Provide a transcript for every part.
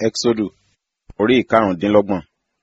Ẹ́kísódù orí ìkarùndínlọ́gbọ̀n.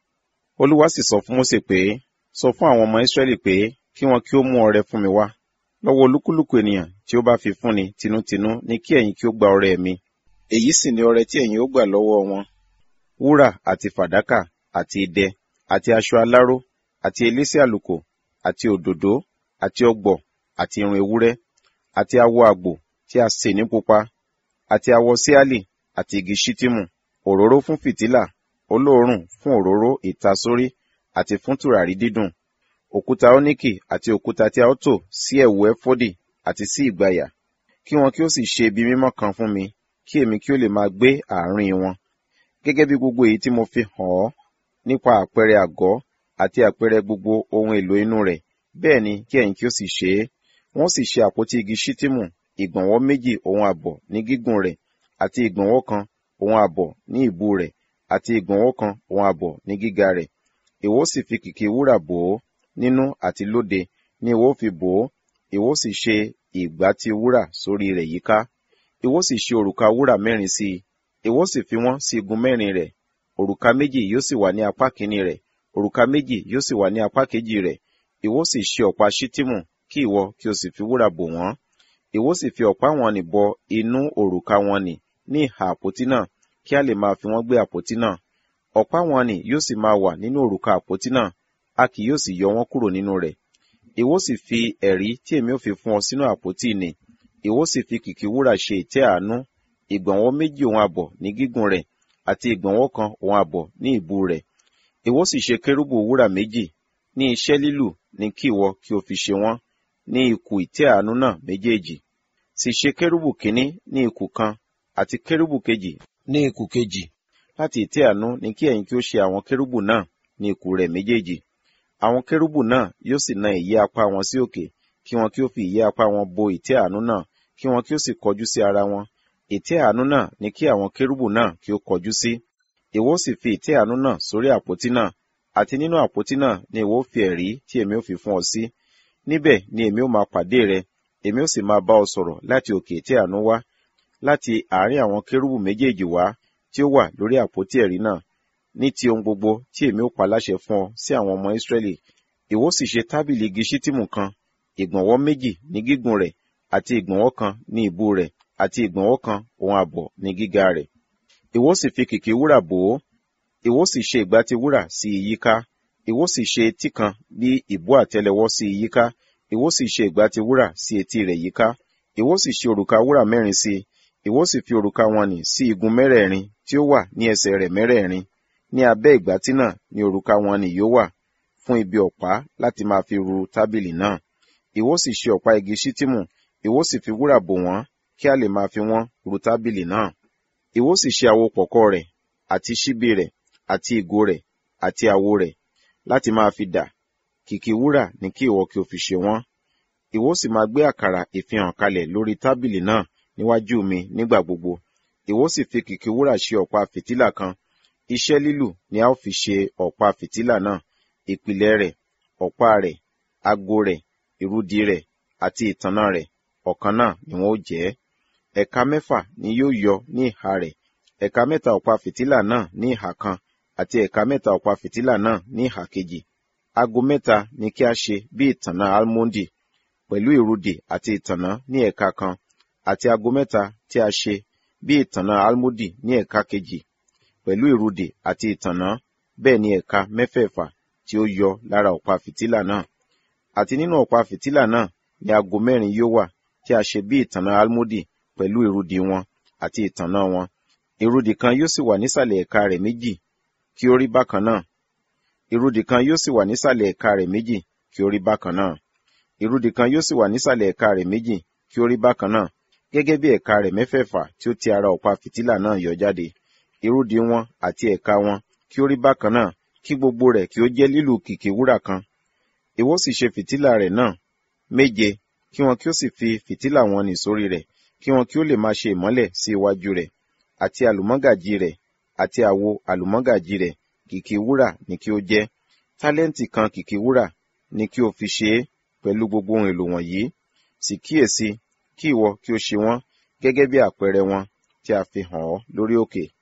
Olúwa sì sọ fún Mósè pé, sọ fún àwọn ọmọ Ísírẹ́lì pé kí wọn kí ó mú ọrẹ fún mi wá. Lọ́wọ́ olúkúlùkù ènìyàn tí ó bá fi fúnni tinútinú ní kí ẹ̀yin kí ó gba ọrẹ mi. Èyí sì ni ọrẹ tí ẹ̀yin ó gbà lọ́wọ́ wọn. Wúrà àti fàdákà àti idẹ àti aṣọ aláró àti elése àlùkò àti òdòdó àti ọ̀gbọ̀ àti irun ewúrẹ́ àti awọ àgbò tí a sè ní pupa àti awọ síálì àti igi ṣítímù òróró fún fìtílà olóòórùn fún òróró ìtasórí àti fún tùràrí dídùn òkúta óníkì àti òkúta tí a ó tò sí ẹ̀wù ẹfọ́dì àti sí ìgbàyà kí wọn kí ó sì ṣe ibi mímọ́ kan fún mi kí èmi kí ó lè máa gbé àárín wọn gẹ́gẹ́ bí gbogbo èyí tí mo fi hàn ọ́ nípa àpẹẹrẹ àgọ́ àti àpẹẹrẹ gbogbo ohun èlò inú rẹ̀ bẹ́ẹ̀ ni kí ẹ̀yin kí ó sì ṣe é wọ́n sì ṣe àpótí igi ṣítímù ìgbọ̀nwọ́ méjì òun àbọ̀ ní gígùn rẹ̀ àti ìgbọ̀nwọ́ kan òun àbọ̀ ní ìbú rẹ̀ àti ìgbọ̀nwọ́ kan òun àbọ̀ ní gíga rẹ̀ ìwọ sì fi kìkì wúrà bò ó nínú àti lóde ní ìwọ fi bò ó ìwọ sì ṣe ìgbàtí wúrà sórí rẹ̀ yíká ìwọ sì ṣe òrùka wúrà mẹ́rin sí i ìwọ sì fi wọ́n sí igun mẹ́rin rẹ̀ òrùka méjì yóò sì wà ní apá kìíní rẹ̀ òrùka méjì yóò sì wà ní apá kejì rẹ̀ ìwọ sì ṣe ọ̀pá ṣítímù kí ìwọ kí o sì fi wúrà bò wọ́n ìwọ sì fi ọ̀pá wọn nì bọ inú òrùka wọn nì ní ìhà àpótí náà kí a lè máa fi wọ́n gbé àpótí náà ọ̀pá wọn nì yóò sì máa wà nínú òrùka àpótí náà a kì yóò sì yọ wọ́n kúrò nínú rẹ̀ ìwọ sì fi ẹ̀rí tí èmi ò fi fún ọ sínú àpótí nì ìwọ sì fi kìkì wúrà ṣe ìtẹ́ àánú ìgbọ̀nwọ́ méjì òun àbọ̀ ní gígùn rẹ̀ àti ìgbọ̀nwọ́ kan òun àbọ̀ ní ìbú rẹ̀ ìwọ sì ṣe kérúbù wúrà méjì ní iṣẹ́ lílù ní kí ìwọ kí o fi ṣe wọ́n ní ikùn ìtẹ́ àánú náà méjèèjì sì ṣe kérúbù kínní ní ikùn kan àti kérúbù kejì ní ikùn kejì láti ìtẹ́ àánú ní kí ẹ̀yin kí ó ṣe àwọn kérúbù náà ní ikùn rẹ̀ méjèèjì àwọn kérúbù náà yóò sì na ìyẹ́ apá wọn sí òkè kí wọn kí ó fi ìyẹ́ apá wọn bo ìtẹ́ àánú náà kí wọn kí ó sì kọjú sí ara wọn ìtẹ́ àánú náà ní kí àwọn kérúbù náà kí ó kọjú sí ìwọ sì fi ìtẹ́ àánú náà sórí àpótí náà àti nínú àpótí náà ni ìwọ fi ẹ̀rí tí èmi ò fi fún ọ sí níbẹ̀ ni èmi ó máa pàdé rẹ èmi ó sì máa bá ọ sọ̀rọ̀ láti òkè ìtẹ́ àánú wá láti àárín àwọn kérúbù méjèèjì wá tí ó wà lórí àpótí ẹ̀rí náà ní ti ohun gbogbo tí èmi ó pa láṣẹ fún ọ sí àwọn ọmọ Ísírẹ́lì ìwọ sì ṣe tábìlì igi ṣítìmù kan ìgbọ̀nwọ́ méjì ní gígùn rẹ̀ àti ìgbọ̀nwọ́ kan ní ìbú rẹ̀ àti ìgbọ̀nwọ́ kan òun àbọ̀ ní gíga rẹ̀ ìwọ sì fi kìkì wúrà bò ó ìwọ sì ṣe ìgbàtí wúrà sí i yíká ìwọ sì ṣe etí kan bí ìbú àtẹ́lẹwọ́ sí i yíká ìwọ sì ṣe ìgbàtí wúrà sí etí rẹ̀ yíká ìwọ sì ṣe òrùka wúrà mẹ́rin sí i ìwọ sì fi òrùka wọn nì sí igun mẹ́rẹ̀ẹ̀rin tí ó wà ní ẹsẹ̀ rẹ̀ mẹ́rẹ̀ẹ̀rin ní abẹ́ ìgbàtí náà ni òrùka wọn nì yóò wà fún ibi ọ̀pá láti máa fi ru tábìlì náà ìwọ sì ṣe ọ̀pá igi ṣítìmù ìwọ sì fi wúrà bò wọ́n kí a lè máa fi wọ́n ru tábìlì náà ìwọ sì ṣe àwo pọ̀kọ́ rẹ̀ àti ṣíbí rẹ̀ àti ìgò rẹ̀ àti àwo rẹ̀ láti máa fi dà kìkì wúrà ní kí ìwọ kí o fi ṣe wọ́n ìwọ sì máa gbé àkàrà ìfihàn kalẹ̀ lórí tábìlì náà níwájú mi nígbà gbogbo ìwọ sì fi kìkì wúrà ṣe ọ̀pá fìtílà kan iṣẹ́ lílù ni a ó fi ṣe ọ̀pá fìtílà náà ìpìlẹ̀ rẹ̀ ọ̀pá rẹ̀ ago rẹ̀ ìrúdi rẹ̀ àti ìtànná rẹ̀ ọ̀kan náà ni wọ́n ó jẹ́ ẹ̀ka mẹ́fà ni yóò yọ ní ìhà rẹ̀ ẹ̀ka mẹ́ta ọ̀pá fìtílà náà ní ìhà kan àti ẹ̀ka mẹ́ta ọ̀pá fìtílà náà ní ìhà kejì ago mẹ́ta ni kí a ṣe bí ìtànná almondi pẹ̀lú ìrúdi àti ìtànná ní ẹ̀ka kan àti ago mẹ́ta tí a ṣe bí ìtànná almodi ní ẹ̀ka kejì pẹ̀lú ìrúdi àti ìtànná bẹ́ẹ̀ ni ẹ̀ka mẹ́fẹ̀ẹ̀fà tí ó yọ lára ọ̀pá fìtílà náà àti nínú ọ̀pá fìtílà náà ni ago mẹ́rin yóò wà tí a ṣe bí ìtànná almodi pẹ̀lú ìrúdi wọn àti ìtànná wọn ìrúdi kan yóò sì wà nísàlẹ̀ ẹ̀ka rẹ̀ méjì kí ó rí bákan náà ìrúdi kan yóò sì wà nísàlẹ̀ ẹ̀ka rẹ̀ méjì kí ó rí bákan náà ìrúdi kan yóò sì wà nísàlẹ̀ ẹ̀ka rẹ̀ méjì kí ó rí bákan náà gẹ́gẹ́ bí ẹ̀ka rẹ̀ mẹ́fẹ̀ẹ̀fà tí ó ti ara ọ̀pá fìtílà náà yọ jáde ìrúdi wọn àti ẹ̀ka wọn kí ó rí bákan náà kí gbogbo rẹ̀ kí ó jẹ́ lílù kìkì wúrà kan ìwọ sì ṣe fìtílà rẹ̀ náà méje kí wọn kí ó sì fi fìtílà wọn nì sórí rẹ̀ kí wọn kí ó lè máa ṣe ìmọ́lẹ̀ sí iwájú rẹ̀ àti àlùmọ́gàjì rẹ̀ àti àwo àlùmọ́gàjì rẹ̀ kìkì wúrà ni kí ó jẹ́ tálẹ́ǹtì kan kìkì wúrà ni kí o fi ṣe é pẹ̀lú gbogbo ohun èlò wọ̀nyí sì kíyèsí kí ìwọ kí o ṣe wọ́n gẹ́gẹ́ bí àpẹẹrẹ wọn tí a fi hàn ọ́ lórí òkè